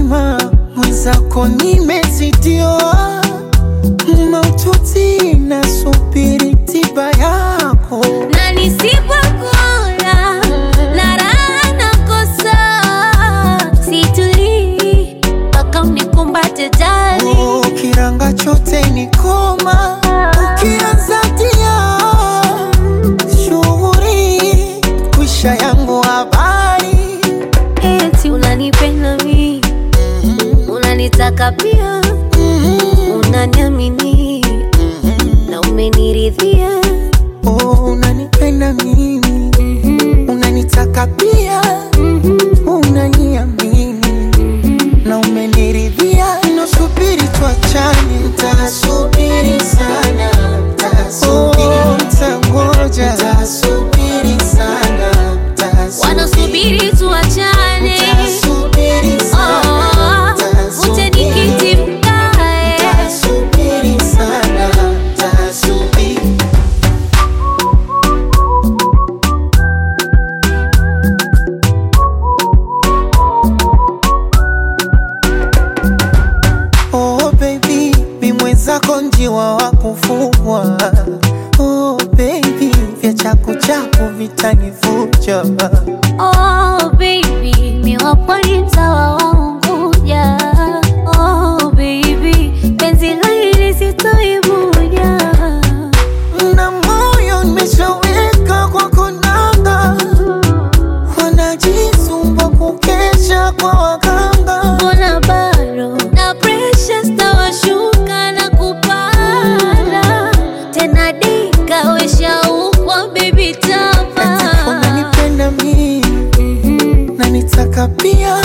mzima mwenzako nimezidiwa maututi nasubiri tiba yako na nisipokula na raha nakosa, situlii mpaka unikumbate jali. Oh, kiranga chote ni koma ukianza tia shughuri kwisha yangu habari Eti unanipenda mi, unanitaka pia, unaniamini na umeniridhia. oh, unanipenda mimi unanitaka pia unaniamini na umeniridhia nasubiri tuachane tasubiri sana oh, tangoja tasubiri sana Wanasubiri tuachane, tasubiri sana oh, uje nikiti mkae. tasubiri sana tasubiri Oh baby, mi mwenzako njiwa wa kufugwa. Oh baby, vya chaku chaku vitanivuja. Oh baby, mi wapo ni mtawa wa Unguja. Oh baby, penzi la hili sitoibuja. Na moyo nimeshaweka kwa konanga, wanajisumbua kukesha kwa waganga. Mbona bado na pressure stawashuka na kupanda tena, dika weshaukwa baby tapa Unanipenda mimi na nitaka pia